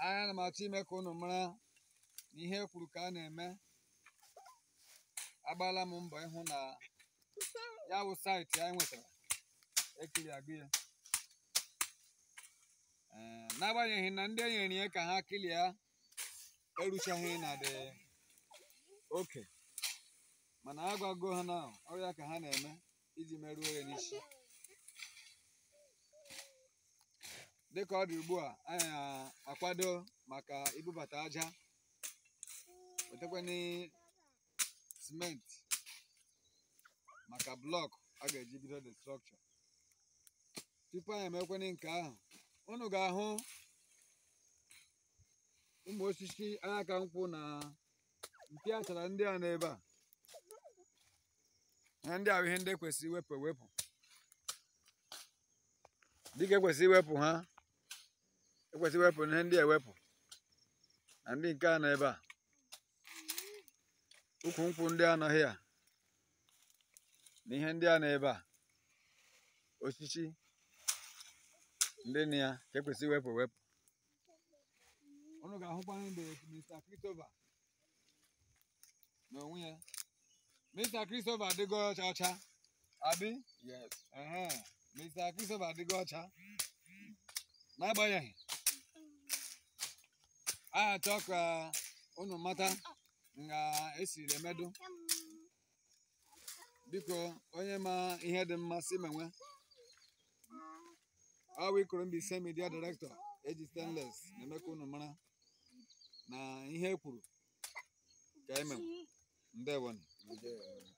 ana m achọ ime ka unu mara na ihe e kwuru ka a na-eme agbaala m mbọ ịhụ na ya bụ saịtị anyị nwetara ekiri agụ ya Ee, n'agbanyeghị na ndị enyere ya ka ha kilie eruchaghị na dị oke mana agwago ha na ọrịa ka ha na-eme iji merụọ ya n'isi dịka ọ dị ugbu a anyị na-akwado maka ibubata aja wetakwana simenti maka blọk a ga-eji bido the structure tupu anyị emekwana nke ahụ unu ga-ahụ ụmụ osisi aka nkwụ na mpi achara ndị a n'ebe a ihe ndị ahụ ihe ndị ekwesịrị iwepụ ewepụ dịka ekwesịrị iwepụ ha ekwesịrị iwepụ ihe ndị a ewepụ na ndị nke a nọ ebe a ukwu nkwụ ndị anọghị a na ihe ndị a nọ ebe a osisi ndị na ya ka ekwesịrị iwepụ ewepụ unu ga-ahụkwa mgbe Mr. Christopher n'onwe ya Mr. Christopher adịgo ọcha ọcha abi Yes. ehe Mr. Christopher adịgo ọcha n'agbanyeghị a achọ ka unu mata nga esiri emedu biko onye ma ihe dị mma si menwe awa ikoro Mbaise media director eji stainless na-eme ka unu mara na ihe e kwuru ka emenwe ndewonu Ndewo.